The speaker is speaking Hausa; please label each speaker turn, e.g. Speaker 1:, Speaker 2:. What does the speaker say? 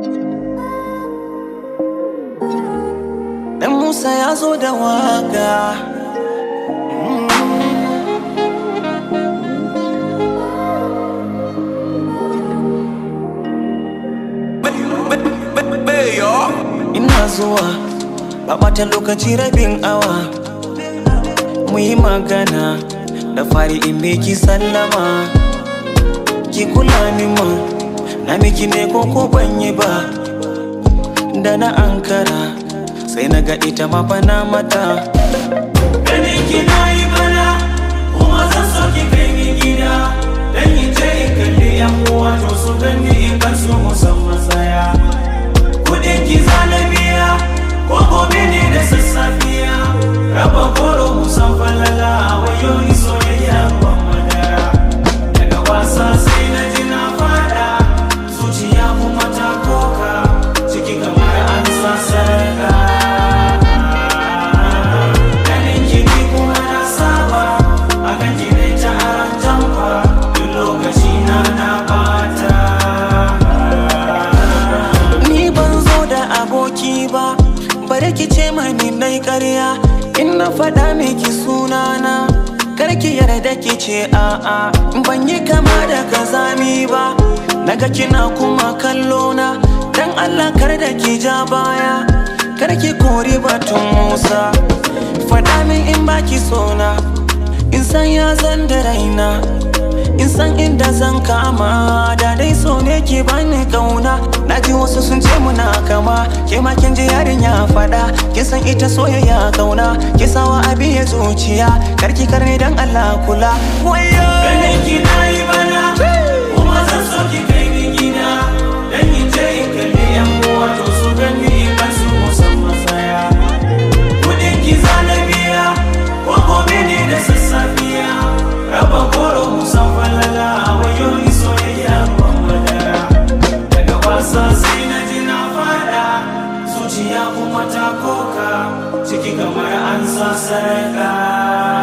Speaker 1: Dan Musa ya zo da waka. Ina zuwa, ba ɓata lokaci rabin awa. Mu yi magana, da fari in miki sallama. Ki kula ni ma, na miki ne ko ko ban yi ba. Da na ankara, sai na ga ita ma fa na mata. Ganin ki na yi bana, kuma zan so ki kai ni gida. Dan in je in kalli yan uwa to su gani in kan su musamman saya. Kudin ki zana biya, ko gobe ne da sassafiya. Raba koro musan falala, wayo ni soyayya ban madara. Daga wasa sai na ji na fada, zuciya kuma ta koka, ciki kamar an sa sarka. Ganin ki ni kuma na saba, akan ki ne ta aran jamfa, duk lokaci na na bata. Ni ban zo da aboki ba, bari ki ce mani nai ƙarya, in na faɗa miki sunana. Karki yarda ki ce a'a, ban yi kama da kazami ba, naga kina kuma kallo na, dan Allah kar da ki ja baya, kar ki kori batun Musa. Faɗa min in baki sona, in san ya zan da raina. in san inda zan kama da dai so ne ke bani kauna na ji wasu sun ce muna kama ke ma kin ji yarin ya fada kin san ita soyayya kauna ki sawa abi ya zuciya karki karni dan Allah kula wayo ganin ki nayi bana kuma zan so ki kai ni gida dan in je in kalli yan uwa to su gani in kan su musamman saya kudin ki zana biya ko gobe ne da sassafiya raba koro musan falala wayo ni soyayya ban madara daga wasa sai na ji na fada zuciya kuma ta koka ciki kamar an sa sarka